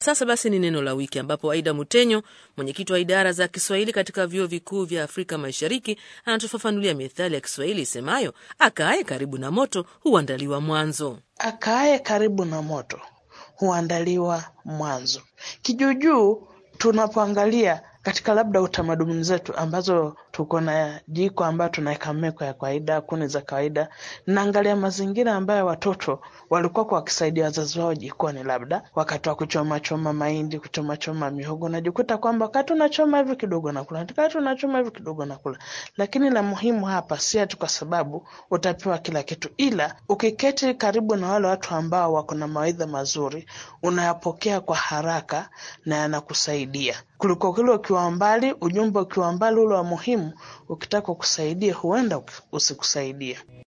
Sasa basi ni neno la wiki, ambapo Aida Mutenyo, mwenyekiti wa idara za Kiswahili katika vyuo vikuu vya Afrika Mashariki, anatufafanulia methali ya Kiswahili isemayo akaaye karibu na moto huandaliwa mwanzo. Akaaye karibu na moto huandaliwa mwanzo. Kijuujuu, tunapoangalia katika labda utamaduni zetu ambazo tuko na jiko ambayo tunaweka meko ya kawaida, kuni za kawaida, naangalia mazingira ambayo watoto walikuwa kwa wakisaidia wazazi wao jikoni, labda wakati wa kuchoma choma mahindi, kuchoma choma mihogo, najikuta kwamba wakati unachoma hivi kidogo nakula, wakati unachoma hivi kidogo nakula. Lakini la muhimu hapa si ati kwa sababu utapewa kila kitu, ila ukiketi karibu na wale watu ambao wako na mawaidha mazuri, unayapokea kwa haraka na yanakusaidia kuliko kile ukiwa mbali, ujumbe ukiwa mbali ule wa muhimu, ukitaka kusaidia huenda usikusaidie.